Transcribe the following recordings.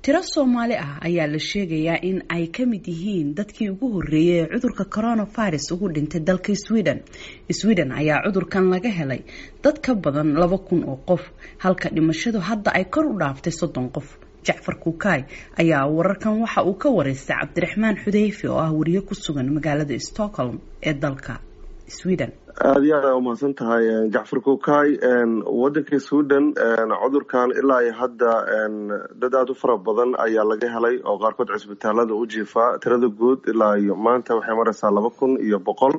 tiro soomaali ah ayaa la sheegayaa in ay ka mid yihiin dadkii ugu horreeyay ee cudurka coronavirus ugu dhintay dalka sweden sweden ayaa cudurkan laga helay dad ka badan laba kun oo qof halka dhimashadu hadda ay kor u dhaaftay soddon qof jacfar kuukaay ayaa wararkan waxa uu ka wareystay cabdiraxmaan xudeyfe oo ah wariye ku sugan magaalada stockholm ee dalka sweden aada iyo aad aa umahadsan tahay jacfar kuukaay waddanka sweden cudurkan ilaa iyo hadda dad aada u fara badan ayaa laga helay oo qaarkood cisbitaalada u jiifaa tirada guud ilaa iyo maanta waxay maraysaa laba kun iyo boqol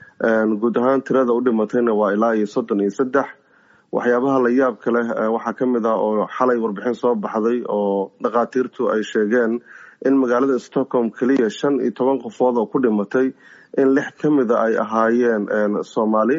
guud ahaan tirada u dhimatayna waa ilaa iyo soddon iyo saddex waxyaabaha la yaabka leh waxaa ka mid ah oo xalay warbixin soo baxday oo dhakhaatiirtu ay sheegeen in magaalada stockholm keliya shan iyo toban qofood oo ku dhimatay in lix ka mida ay ahaayeen soomaali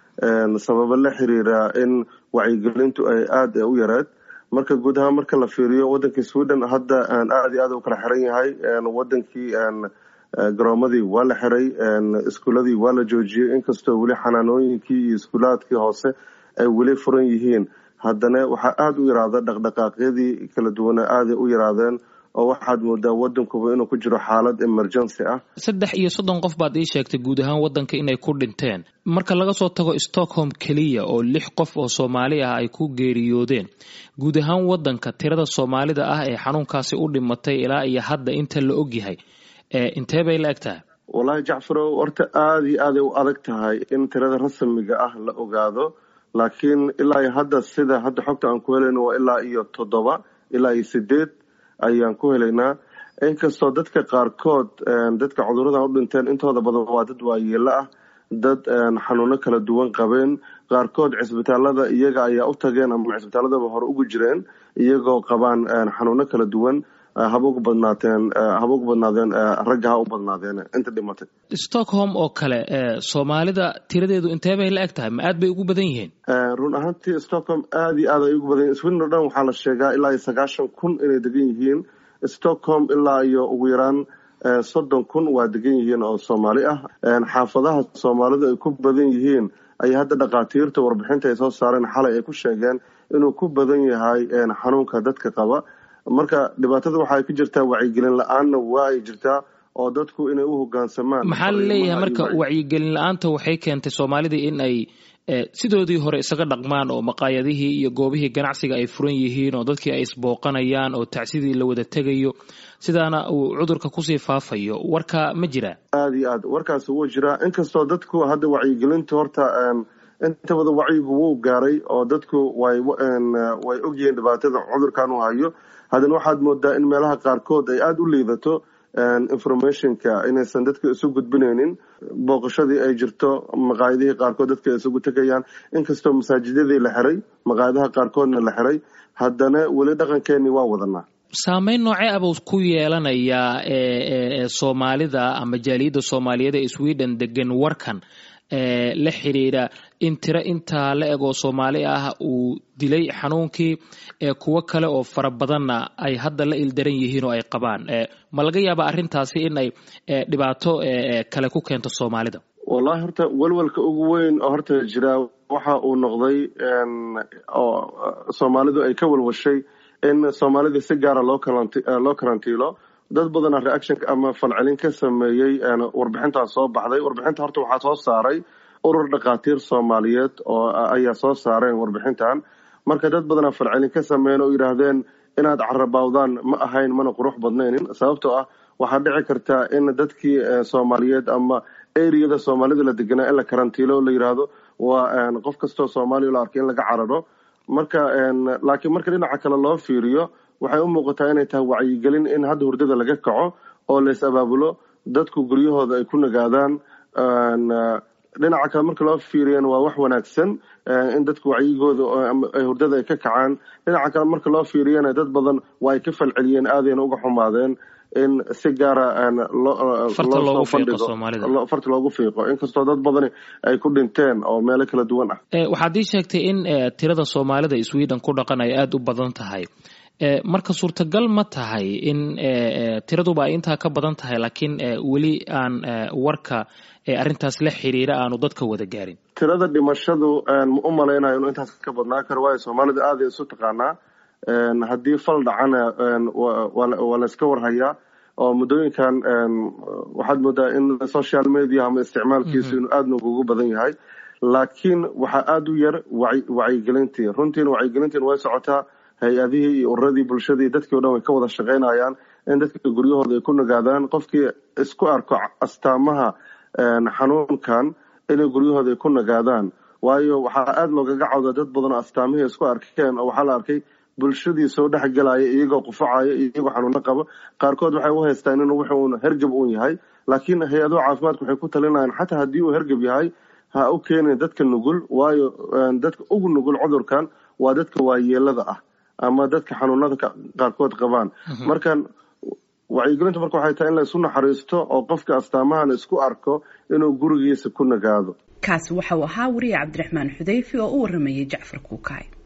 sababo la xiriira in wacyigelintu ay aada u yareed marka guud ahaan marka la fiiriyo waddankii sweden hadda aada iyo aad u kala xiran yahay wadankii garoomadii waa la xiray iskuuladii waa la joojiyey inkastoo weli xanaanooyinkii iyo iskuulaadkii hoose ay weli furan yihiin haddana waxaa aada u yaraada dhaqdhaqaaqyadii kala duwana aaday u yaraadeen oo waxaad moodaa wadankuba inuu ku jiro xaalad emergency ah saddex iyo soddon qof baad ii sheegtay guud ahaan waddanka inay ku dhinteen marka laga soo tago stockholm keliya oo lix qof oo soomaali ah ay ku geeriyoodeen guud ahaan waddanka tirada soomaalida ah ee xanuunkaasi u dhimatay ilaa iyo hadda inta la ogyahay intee bay la eg tahay wallaahi jacfarow horta aada iyo aaday u adag tahay in tirada rasmiga ah la ogaado laakiin ilaa iyo hadda sida hadda xogta aan ku helayno waa ilaa iyo toddoba ilaa iyo sideed ayaan ku helaynaa inkastoo dadka qaarkood dadka cuduradan u dhinteen intooda badan waa dad waayeelo ah dad xanuuno kala duwan qabeen qaarkood cisbitaalada iyaga ayaa u tageen ama cisbitaaladaba hore ugu jireen iyagoo qabaan xanuuno kala duwan haba ugu badnaateen haba ugu badnaadeen ragga ha u badnaadeen inta dhimatay stockholm oo kale soomaalida tiradeedu intee bay la eg tahay ma aad bay ugu badan yihiin run ahaantii stockholm aada iyo aad ay ugu badan yihin sweden o dhan waxaa la sheegaa ilaa iyo sagaashan kun inay degan yihiin stockholm ilaa iyo ugu yaraan soddon kun waa degan yihiin oo soomaali ah xaafadaha soomaalidu ay ku badan yihiin ayay hadda dhakhaatiirta warbixinta ay soo saareen xalay ay ku sheegeen inuu ku badan yahay xanuunka dadka qaba marka dhibaatada waxaay ku jirtaa wacyigelin la-aanna waa ay jirtaa oo dadku inay u hogaansamaan maxaa la leeyahay marka wacyigelin la-aanta waxay keentay soomaalida in ay sidoodii hore isaga dhaqmaan oo maqaayadihii iyo goobihii ganacsiga ay furan yihiin oo dadkii ay isbooqanayaan oo tacsidii la wada tegayo sidaana uu cudurka kusii faafayo warka ma jiraa aada iyo aad warkaasi wuu jiraa inkastoo dadku hadda wacyigelinta horta inta wada wacyigu wuu gaaray oo dadku way way ogyihiin dhibaatada cudurkan uu hayo haddana waxaad moodaa in meelaha qaarkood ay aada u liidato informationka inaysan dadka isu gudbinaynin booqashadii ay jirto maqaayadihii qaarkood dadka ay isugu tegayaan inkastoo masaajidadii la xiray maqaayadaha qaarkoodna la xiray haddana weli dhaqankeenii waa wadanaa saameyn noocee abuu ku yeelanayaa soomaalida ama jaaliyadda soomaaliyeed ee sweden degan warkan la xidhiidha in tiro intaa la eg oo soomaali ah uu dilay xanuunkii kuwo kale oo fara badanna ay hadda la ildaran yihiin oo ay qabaan ma laga yaaba arrintaasi in ay dhibaato kale ku keento soomaalida wallahi horta welwelka ugu weyn oo horta jira waxa uu noqday oo soomaalidu ay ka welwashay in soomaalida si gaara loo loo karantiilo dad badana reaction ama falcelin ka sameeyey warbixintaas soo baxday warbixinta horta waxaa soo saaray urur dhakhaatiir soomaaliyeed oo ayaa soo saareen warbixintan marka dad badana falcelin ka sameeyeen oo yidhaahdeen inaad carabawdaan ma ahayn mana qurux badnaynin sababtoo ah waxaa dhici kartaa in dadkii soomaaliyeed ama areada soomaalida la deganaa in la karantiilo la yidhaahdo waa qof kastoo soomaaliya la arkay in laga cararo marka laakiin marka dhinaca kale loo fiiriyo waxay u muuqataa inay tahay wacyigelin in hadda hurdada laga kaco oo lays abaabulo dadku guryahooda ay ku nagaadaan dhinaca kale marka loo fiiriyana waa wax wanaagsan in dadku wacyigooda ay hurdada ay ka kacaan dhinaca kale marka loo fiiriyana dad badan waa ay ka falceliyeen aadayna uga xumaadeen in si gaara farta loogu fiiqo inkastoo dad badani ay ku dhinteen oo meelo kala duwan ah waxaad ii sheegtay in tirada soomaalida sweden ku dhaqan ay aada u badan tahay marka suurtagal ma tahay in tiraduba ay intaa ka badan tahay laakiin weli aan warka arrintaas la xiriira aanu dadka wada gaarin tirada dhimashadu ma u malaynayo inuu intaas ka badnaa karo waayo soomaalida aada isu taqaanaa haddii fal dhacana waa la iska warhayaa oo muddooyinkan waxaad moodaa in social media ama isticmaalkiisu inuu aada nugugu badan yahay laakiin waxaa aada u yar wacyigelintii runtiina wacyigelintiin way socotaa hay-adihii iyo ururadii bulshadii dadkii o dhan way ka wada shaqaynayaan in dadka guryahooda ay ku nagaadaan qofkii isku arko astaamaha xanuunkan inay guryahooda ay ku nagaadaan waayo waxaa aada loogaga cawda dad badan oo astaamihii isku arkeen oo waxaa la arkay bulshadii soo dhex gelaya iyagoo qufacaya iyagoo xanuuno qaba qaarkood waxay u haystaan inuu wuxuun hergab uun yahay laakiin hay-aduhu caafimaadku waxay ku talinayaan xataa haddii uu hergab yahay ha u keenin dadka nugul waayo dadka ugu nugul cudurkan waa dadka waayeelada ah ama dadka xanuunada qaarkood qabaan markan wacyigelintu marka waxay tahay in la isu naxariisto oo qofka astaamahan isku arko inuu gurigiisa ku nagaado kaasi waxa uu ahaa wariye cabdiraxmaan xudayfi oo u waramayay jacfar kuukaay